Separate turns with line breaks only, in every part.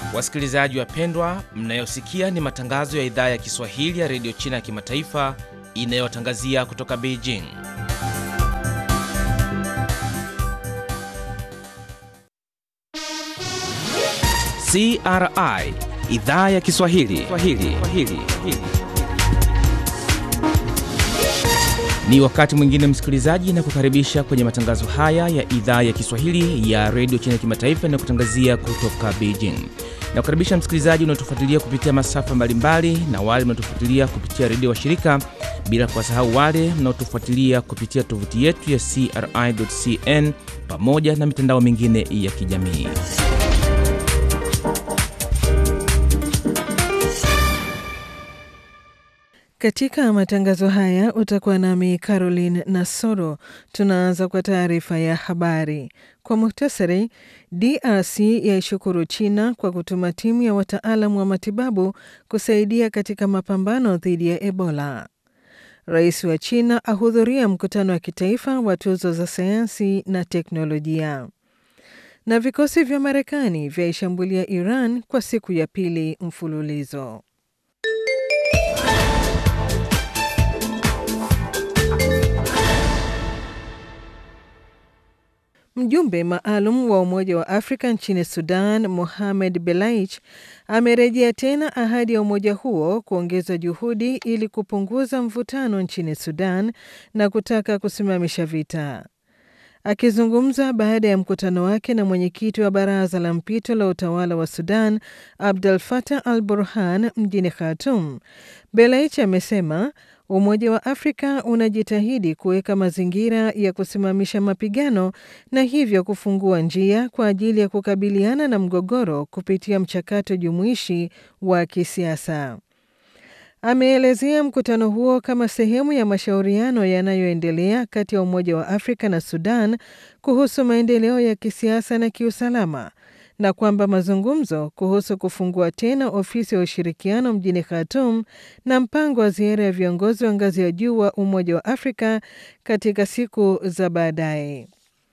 Wasikilizaji wapendwa, mnayosikia ni matangazo ya idhaa ya Kiswahili ya redio China ya kimataifa inayotangazia kutoka Beijing. CRI idhaa ya Kiswahili Swahili. Swahili. Ni wakati mwingine msikilizaji, na kukaribisha kwenye matangazo haya ya idhaa ya Kiswahili ya redio China ya kimataifa inayokutangazia kutoka Beijing. Na kukaribisha msikilizaji unaotufuatilia kupitia masafa mbalimbali na wale mnaotufuatilia kupitia redio wa shirika, bila kuwasahau wale mnaotufuatilia kupitia tovuti yetu ya CRI.cn pamoja na mitandao mingine ya kijamii.
Katika matangazo haya utakuwa nami Caroline Nasoro. Tunaanza kwa taarifa ya habari kwa muhtasari. DRC yaishukuru China kwa kutuma timu ya wataalamu wa matibabu kusaidia katika mapambano dhidi ya Ebola. Rais wa China ahudhuria mkutano wa kitaifa wa tuzo za sayansi na teknolojia. Na vikosi vya Marekani vyaishambulia Iran kwa siku ya pili mfululizo. Mjumbe maalum wa Umoja wa Afrika nchini Sudan, Mohamed Belaich, amerejea tena ahadi ya umoja huo kuongeza juhudi ili kupunguza mvutano nchini Sudan na kutaka kusimamisha vita. Akizungumza baada ya mkutano wake na mwenyekiti wa baraza la mpito la utawala wa Sudan, Abdel Fattah al Burhan, mjini Khartoum, Belaich amesema Umoja wa Afrika unajitahidi kuweka mazingira ya kusimamisha mapigano na hivyo kufungua njia kwa ajili ya kukabiliana na mgogoro kupitia mchakato jumuishi wa kisiasa. Ameelezea mkutano huo kama sehemu ya mashauriano yanayoendelea kati ya Umoja wa Afrika na Sudan kuhusu maendeleo ya kisiasa na kiusalama na kwamba mazungumzo kuhusu kufungua tena ofisi ya ushirikiano mjini Khartoum na mpango wa ziara ya viongozi wa ngazi ya juu wa Umoja wa Afrika katika siku za baadaye.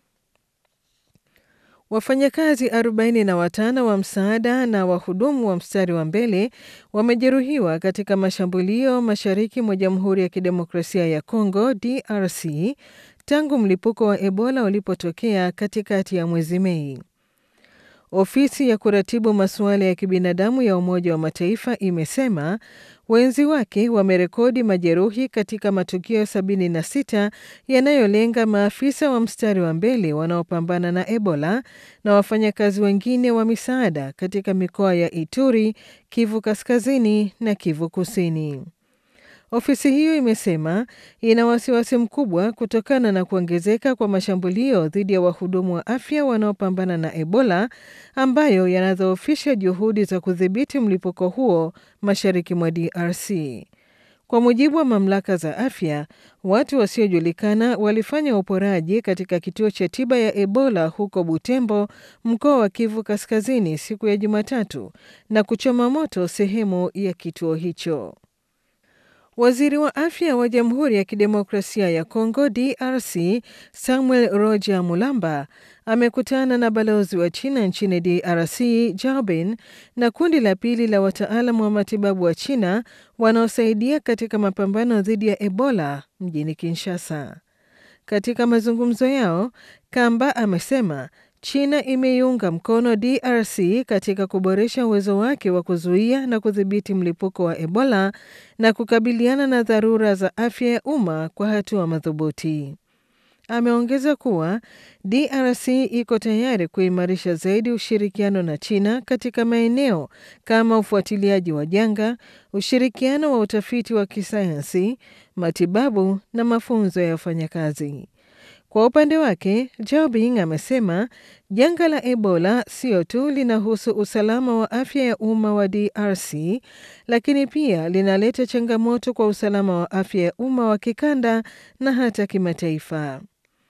Wafanyakazi 45 wa msaada na wahudumu wa mstari wa mbele wamejeruhiwa katika mashambulio mashariki mwa Jamhuri ya Kidemokrasia ya Kongo DRC tangu mlipuko wa Ebola ulipotokea katikati ya mwezi Mei. Ofisi ya kuratibu masuala ya kibinadamu ya Umoja wa Mataifa imesema wenzi wake wamerekodi majeruhi katika matukio 76 yanayolenga maafisa wa mstari wa mbele wanaopambana na Ebola na wafanyakazi wengine wa misaada katika mikoa ya Ituri, Kivu Kaskazini na Kivu Kusini. Ofisi hiyo imesema ina wasiwasi mkubwa kutokana na kuongezeka kwa mashambulio dhidi ya wahudumu wa afya wanaopambana na Ebola ambayo yanadhoofisha juhudi za kudhibiti mlipuko huo mashariki mwa DRC. Kwa mujibu wa mamlaka za afya, watu wasiojulikana walifanya uporaji katika kituo cha tiba ya Ebola huko Butembo, mkoa wa Kivu Kaskazini siku ya Jumatatu na kuchoma moto sehemu ya kituo hicho. Waziri wa afya wa Jamhuri ya Kidemokrasia ya Kongo DRC Samuel Roger Mulamba amekutana na balozi wa China nchini DRC Jaobin na kundi la pili la wataalamu wa matibabu wa China wanaosaidia katika mapambano dhidi ya Ebola mjini Kinshasa. Katika mazungumzo yao, Kamba amesema China imeiunga mkono DRC katika kuboresha uwezo wake wa kuzuia na kudhibiti mlipuko wa Ebola na kukabiliana na dharura za afya ya umma kwa hatua madhubuti. Ameongeza kuwa DRC iko tayari kuimarisha zaidi ushirikiano na China katika maeneo kama ufuatiliaji wa janga, ushirikiano wa utafiti wa kisayansi, matibabu na mafunzo ya wafanyakazi. Kwa upande wake, Jobing amesema janga la Ebola sio tu linahusu usalama wa afya ya umma wa DRC, lakini pia linaleta changamoto kwa usalama wa afya ya umma wa kikanda na hata kimataifa.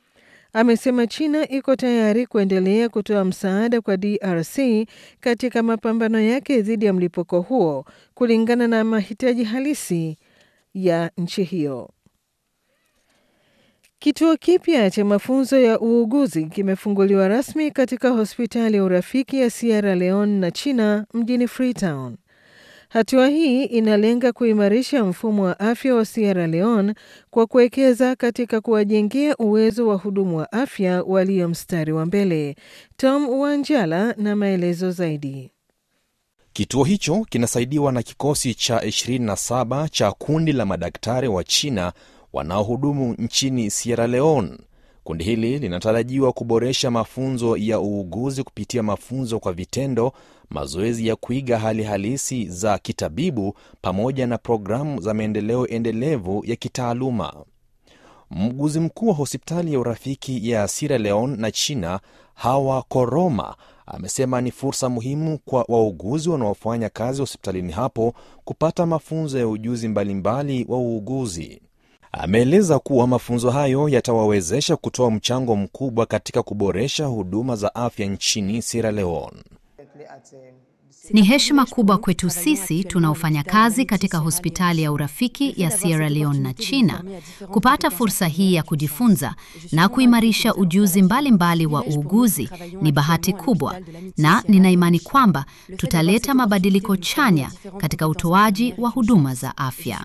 Amesema China iko tayari kuendelea kutoa msaada kwa DRC katika mapambano yake dhidi ya mlipuko huo kulingana na mahitaji halisi ya nchi hiyo. Kituo kipya cha mafunzo ya uuguzi kimefunguliwa rasmi katika hospitali ya urafiki ya Sierra Leone na China mjini Freetown. Hatua hii inalenga kuimarisha mfumo wa afya wa Sierra Leone kwa kuwekeza katika kuwajengea uwezo wa hudumu wa afya walio mstari wa mbele. Tom Wanjala na maelezo zaidi.
Kituo hicho kinasaidiwa na kikosi cha 27 cha kundi la madaktari wa China wanaohudumu nchini Sierra Leone. Kundi hili linatarajiwa kuboresha mafunzo ya uuguzi kupitia mafunzo kwa vitendo, mazoezi ya kuiga hali halisi za kitabibu, pamoja na programu za maendeleo endelevu ya kitaaluma. Mguzi mkuu wa hospitali ya urafiki ya Sierra Leone na China, Hawa Koroma, amesema ni fursa muhimu kwa wauguzi wanaofanya kazi hospitalini hapo kupata mafunzo ya ujuzi mbalimbali wa uuguzi. Ameeleza kuwa mafunzo hayo yatawawezesha kutoa mchango mkubwa katika kuboresha huduma za afya nchini Sierra Leone.
Ni heshima kubwa kwetu sisi tunaofanya kazi katika hospitali ya urafiki ya Sierra Leone na China kupata fursa hii ya kujifunza na kuimarisha ujuzi mbalimbali mbali wa uuguzi. Ni bahati kubwa, na nina imani kwamba tutaleta mabadiliko chanya katika utoaji wa huduma za afya.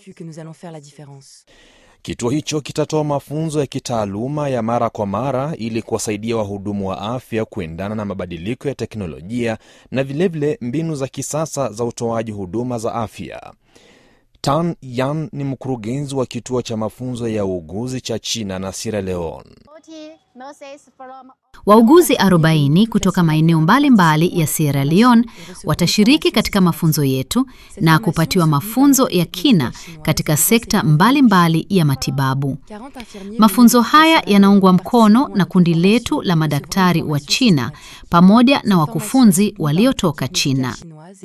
Kituo hicho kitatoa mafunzo ya kitaaluma ya mara kwa mara ili kuwasaidia wahudumu wa afya kuendana na mabadiliko ya teknolojia na vilevile vile mbinu za kisasa za utoaji huduma za afya. Tan Yan ni mkurugenzi wa kituo cha mafunzo ya uuguzi cha China na Sierra Leone.
Wauguzi 40 kutoka maeneo mbalimbali ya Sierra Leone watashiriki katika mafunzo yetu na kupatiwa mafunzo ya kina katika sekta mbalimbali mbali ya matibabu. Mafunzo haya yanaungwa mkono na kundi letu la madaktari wa China pamoja na wakufunzi waliotoka China.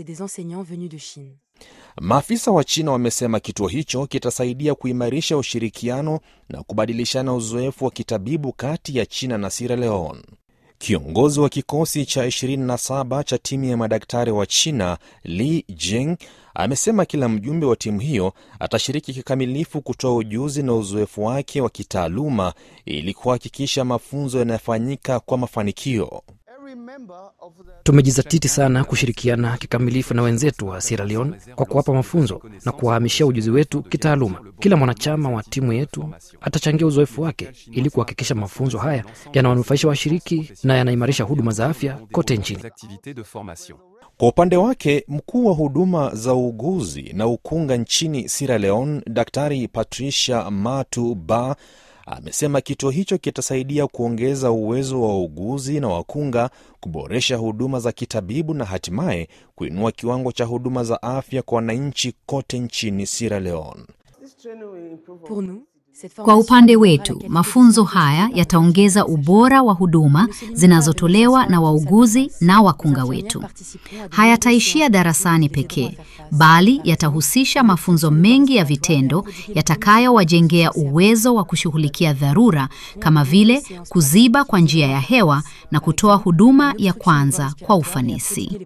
Maafisa wa China wamesema kituo hicho kitasaidia kuimarisha ushirikiano na kubadilishana uzoefu wa kitabibu kati ya China na Sierra Leone. Kiongozi wa kikosi cha 27 cha timu ya madaktari wa China, Li Jing, amesema kila mjumbe wa timu hiyo atashiriki kikamilifu kutoa ujuzi na uzoefu wake wa kitaaluma ili kuhakikisha mafunzo yanayofanyika kwa mafanikio.
Tumejizatiti sana kushirikiana kikamilifu na wenzetu wa Sierra Leone kwa kuwapa mafunzo na kuwahamishia ujuzi wetu kitaaluma. Kila mwanachama wa timu yetu atachangia uzoefu wake ili kuhakikisha mafunzo haya yanawanufaisha washiriki na yanaimarisha huduma za afya kote nchini.
Kwa upande wake, mkuu wa huduma za uuguzi na ukunga nchini Sierra Leone, Daktari Patricia Matu Ba amesema kituo hicho kitasaidia kuongeza uwezo wa wauguzi na wakunga, kuboresha huduma za kitabibu na hatimaye kuinua kiwango cha huduma za afya kwa wananchi kote nchini Sierra Leone.
Kwa upande wetu, mafunzo haya yataongeza ubora wa huduma zinazotolewa na wauguzi na wakunga wetu. Hayataishia darasani pekee, bali yatahusisha mafunzo mengi ya vitendo yatakayowajengea uwezo wa kushughulikia dharura kama vile kuziba kwa njia ya hewa na kutoa huduma ya kwanza kwa ufanisi.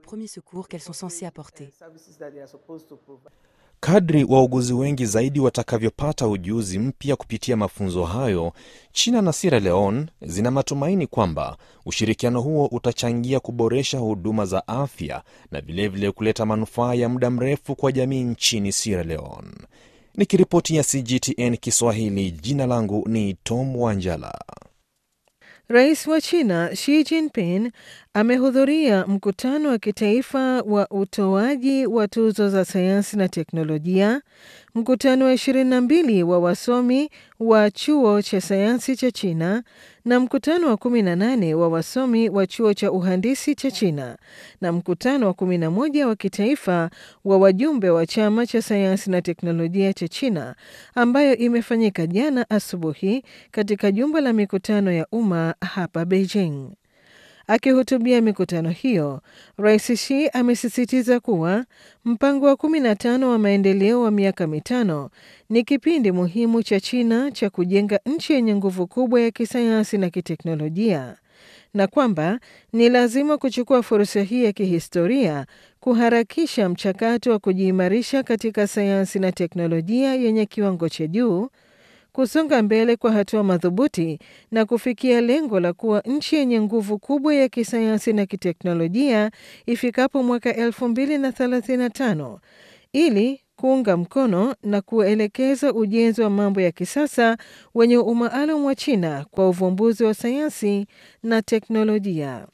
Kadri wauguzi wengi zaidi watakavyopata ujuzi mpya kupitia mafunzo hayo, China na Sierra Leone zina matumaini kwamba ushirikiano huo utachangia kuboresha huduma za afya na vilevile vile kuleta manufaa ya muda mrefu kwa jamii nchini Sierra Leone. Nikiripoti ya CGTN Kiswahili, jina langu ni Tom Wanjala.
Rais wa China Xi Jinping amehudhuria mkutano wa kitaifa wa utoaji wa tuzo za sayansi na teknolojia, mkutano wa 22 wa wasomi wa chuo cha sayansi cha China na mkutano wa 18 wa wasomi wa chuo cha uhandisi cha China na mkutano wa 11 wa kitaifa wa wajumbe wa chama cha sayansi na teknolojia cha China ambayo imefanyika jana asubuhi katika jumba la mikutano ya umma hapa Beijing. Akihutubia mikutano hiyo, Rais Xi amesisitiza kuwa mpango wa 15 wa maendeleo wa miaka mitano ni kipindi muhimu cha China cha kujenga nchi yenye nguvu kubwa ya kisayansi na kiteknolojia na kwamba ni lazima kuchukua fursa hii ya kihistoria kuharakisha mchakato wa kujiimarisha katika sayansi na teknolojia yenye kiwango cha juu kusonga mbele kwa hatua madhubuti na kufikia lengo la kuwa nchi yenye nguvu kubwa ya kisayansi na kiteknolojia ifikapo mwaka 2035 ili kuunga mkono na kuelekeza ujenzi wa mambo ya kisasa wenye umaalum wa China kwa uvumbuzi wa sayansi na teknolojia.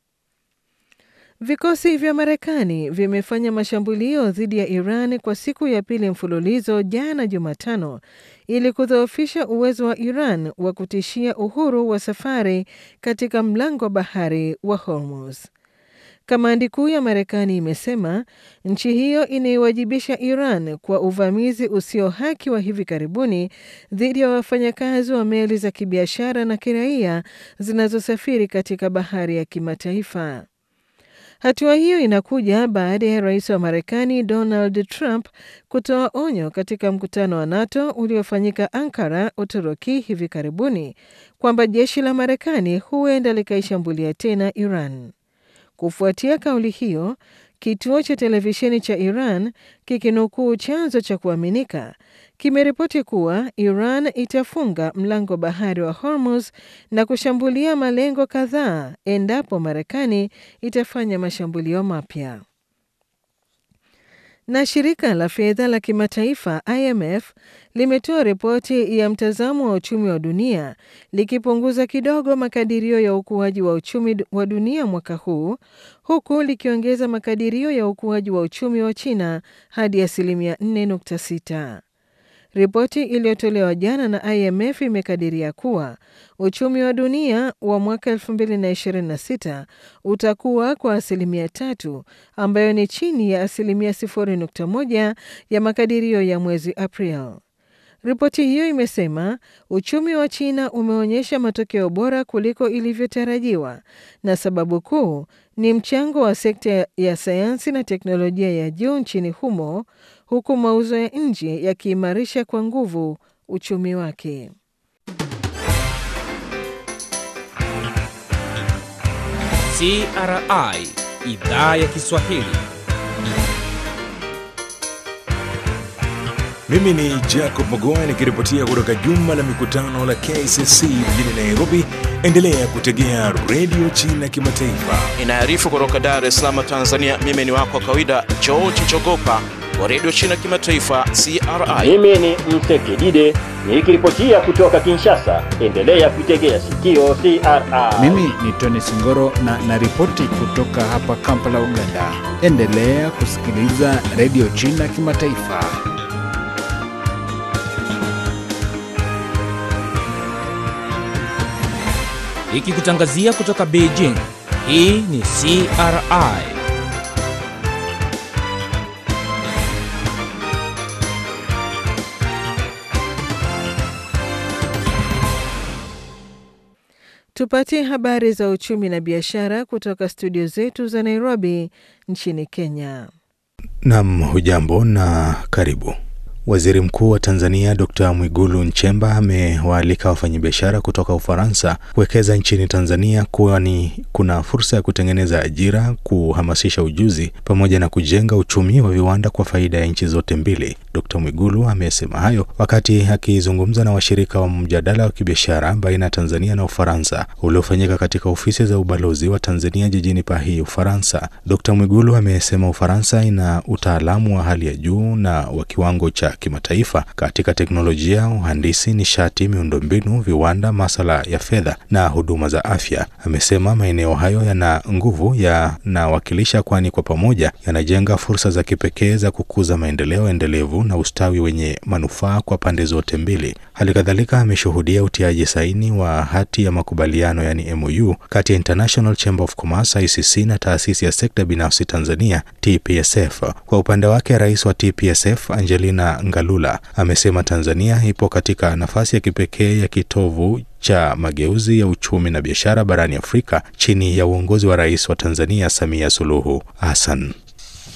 Vikosi vya Marekani vimefanya mashambulio dhidi ya Iran kwa siku ya pili mfululizo jana Jumatano ili kudhoofisha uwezo wa Iran wa kutishia uhuru wa safari katika mlango wa bahari wa Hormuz. Kamandi kuu ya Marekani imesema nchi hiyo inaiwajibisha Iran kwa uvamizi usio haki wa hivi karibuni dhidi ya wafanyakazi wa meli za kibiashara na kiraia zinazosafiri katika bahari ya kimataifa. Hatua hiyo inakuja baada ya rais wa Marekani Donald Trump kutoa onyo katika mkutano wa NATO uliofanyika Ankara, Uturuki hivi karibuni kwamba jeshi la Marekani huenda likaishambulia tena Iran. Kufuatia kauli hiyo, kituo cha televisheni cha Iran kikinukuu chanzo cha kuaminika kimeripoti kuwa Iran itafunga mlango bahari wa Hormuz na kushambulia malengo kadhaa endapo Marekani itafanya mashambulio mapya. Na shirika la fedha la kimataifa IMF limetoa ripoti ya mtazamo wa uchumi wa dunia likipunguza kidogo makadirio ya ukuaji wa uchumi wa dunia mwaka huu huku likiongeza makadirio ya ukuaji wa uchumi wa China hadi asilimia 4.6. Ripoti iliyotolewa jana na IMF imekadiria kuwa uchumi wa dunia wa mwaka 2026 utakuwa kwa asilimia tatu, ambayo ni chini ya asilimia 0.1 ya makadirio ya mwezi April. Ripoti hiyo imesema uchumi wa China umeonyesha matokeo bora kuliko ilivyotarajiwa, na sababu kuu ni mchango wa sekta ya sayansi na teknolojia ya juu nchini humo, huku mauzo ya nje yakiimarisha kwa nguvu uchumi wake.
CRI idhaa ya Kiswahili.
Mimi ni Jacob Mogoa nikiripotia kutoka jumba la mikutano la KCC mjini Nairobi. Endelea kutegea redio China Kimataifa.
Inaarifu kutoka Dar es Salaam, Tanzania. Mimi ni wako wa kawaida George Jogopa wa redio China Kimataifa, CRI.
Mimi ni Msekidide nikiripotia kutoka Kinshasa. Endelea kuitegea sikio CRI.
Mimi ni Tony Singoro na naripoti kutoka hapa Kampala, Uganda. Endelea kusikiliza redio China Kimataifa.
Ikikutangazia kutoka Beijing. Hii ni CRI.
Tupatie habari za uchumi na biashara kutoka studio zetu za Nairobi nchini Kenya.
Nam, hujambo na karibu. Waziri Mkuu wa Tanzania Dr. Mwigulu Nchemba amewaalika wafanyabiashara kutoka Ufaransa kuwekeza nchini Tanzania kwani kuna fursa ya kutengeneza ajira, kuhamasisha ujuzi pamoja na kujenga uchumi wa viwanda kwa faida ya nchi zote mbili. Dr. Mwigulu amesema hayo wakati akizungumza na washirika wa mjadala wa kibiashara baina ya Tanzania na Ufaransa uliofanyika katika ofisi za ubalozi wa Tanzania jijini Paris, Ufaransa. Dr. Mwigulu amesema Ufaransa ina utaalamu wa hali ya juu na wa kiwango cha kimataifa katika teknolojia, uhandisi, nishati, miundombinu, viwanda, masala ya fedha na huduma za afya. Amesema maeneo hayo yana nguvu, yanawakilisha, kwani kwa pamoja yanajenga fursa za kipekee za kukuza maendeleo endelevu na ustawi wenye manufaa kwa pande zote mbili. Hali kadhalika ameshuhudia utiaji saini wa hati ya makubaliano yani MOU kati ya International Chamber of Commerce ICC na taasisi ya sekta binafsi Tanzania TPSF. Kwa upande wake, rais wa TPSF Angelina Ngalula amesema Tanzania ipo katika nafasi ya kipekee ya kitovu cha mageuzi ya uchumi na biashara barani Afrika chini ya uongozi wa rais wa Tanzania Samia Suluhu Hassan.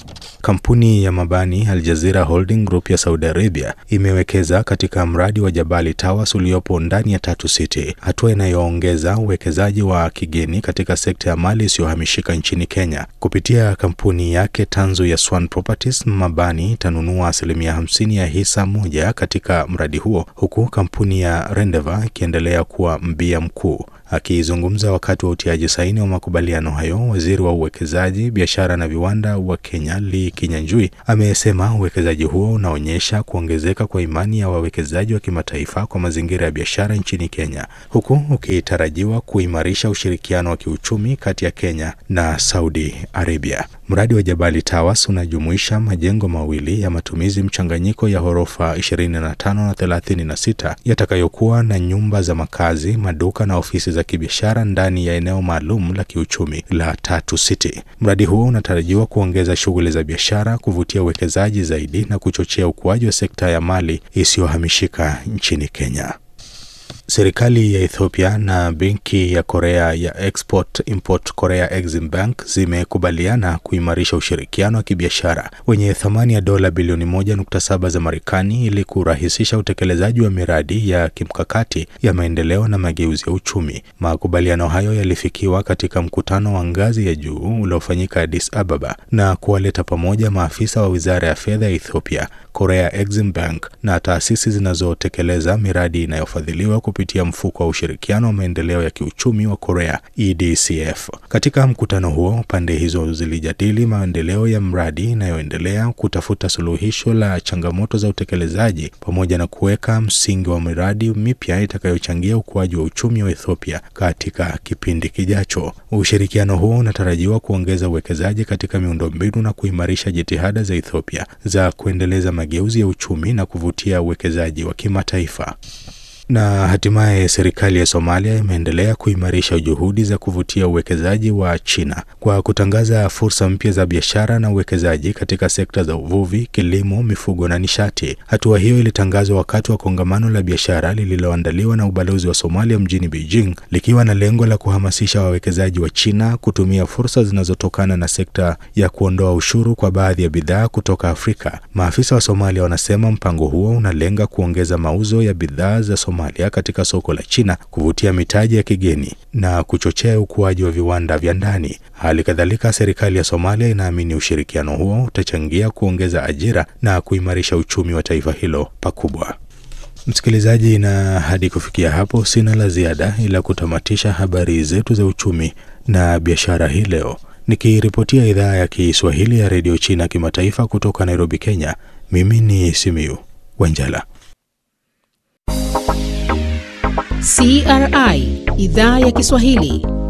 kampuni ya mabani Al Jazeera Holding Group ya Saudi Arabia imewekeza katika mradi wa Jabali Towers uliopo ndani ya Tatu City, hatua inayoongeza uwekezaji wa kigeni katika sekta ya mali isiyohamishika nchini Kenya. Kupitia kampuni yake tanzu ya Swan Properties, mabani itanunua asilimia hamsini ya hisa moja katika mradi huo, huku kampuni ya Rendeva ikiendelea kuwa mbia mkuu. Akizungumza wakati wa utiaji saini wa makubaliano hayo, waziri wa uwekezaji, biashara na viwanda wa Kenya Lee Kinyanjui amesema uwekezaji huo unaonyesha kuongezeka kwa imani ya wawekezaji wa kimataifa kwa mazingira ya biashara nchini Kenya, huku ukitarajiwa kuimarisha ushirikiano wa kiuchumi kati ya Kenya na Saudi Arabia. Mradi wa Jabali Towers unajumuisha majengo mawili ya matumizi mchanganyiko ya ghorofa 25 na 36 yatakayokuwa na nyumba za makazi, maduka na ofisi za kibiashara ndani ya eneo maalum la kiuchumi la Tatu City. Mradi huo unatarajiwa kuongeza shughuli za biashara, kuvutia uwekezaji zaidi na kuchochea ukuaji wa sekta ya mali isiyohamishika nchini Kenya. Serikali ya Ethiopia na benki ya Korea ya Export Import Korea Exim Bank zimekubaliana kuimarisha ushirikiano wa kibiashara wenye thamani ya dola bilioni 1.7 za Marekani ili kurahisisha utekelezaji wa miradi ya kimkakati ya maendeleo na mageuzi ya uchumi. Makubaliano hayo yalifikiwa katika mkutano wa ngazi ya juu uliofanyika Addis Ababa na kuwaleta pamoja maafisa wa Wizara ya Fedha ya Ethiopia, Korea Exim Bank na taasisi zinazotekeleza miradi inayofadhiliwa kupitia mfuko wa ushirikiano wa maendeleo ya kiuchumi wa Korea EDCF. Katika mkutano huo, pande hizo zilijadili maendeleo ya mradi inayoendelea, kutafuta suluhisho la changamoto za utekelezaji, pamoja na kuweka msingi wa miradi mipya itakayochangia ukuaji wa uchumi wa Ethiopia katika kipindi kijacho. Ushirikiano huo unatarajiwa kuongeza uwekezaji katika miundombinu na kuimarisha jitihada za Ethiopia za kuendeleza mageuzi ya uchumi na kuvutia uwekezaji wa kimataifa. Na hatimaye serikali ya Somalia imeendelea kuimarisha juhudi za kuvutia uwekezaji wa China kwa kutangaza fursa mpya za biashara na uwekezaji katika sekta za uvuvi, kilimo, mifugo na nishati. Hatua hiyo ilitangazwa wakati wa kongamano la biashara lililoandaliwa na ubalozi wa Somalia mjini Beijing, likiwa na lengo la kuhamasisha wawekezaji wa China kutumia fursa zinazotokana na sekta ya kuondoa ushuru kwa baadhi ya bidhaa kutoka Afrika. Maafisa wa Somalia wanasema mpango huo unalenga kuongeza mauzo ya bidhaa za Somalia katika soko la China, kuvutia mitaji ya kigeni na kuchochea ukuaji wa viwanda vya ndani. Hali kadhalika, serikali ya Somalia inaamini ushirikiano huo utachangia kuongeza ajira na kuimarisha uchumi wa taifa hilo pakubwa. Msikilizaji, na hadi kufikia hapo sina la ziada ila kutamatisha habari zetu za uchumi na biashara hii leo, nikiripotia idhaa ya Kiswahili ya redio China kimataifa kutoka Nairobi, Kenya. Mimi ni Simiu Wanjala.
CRI idhaa ya Kiswahili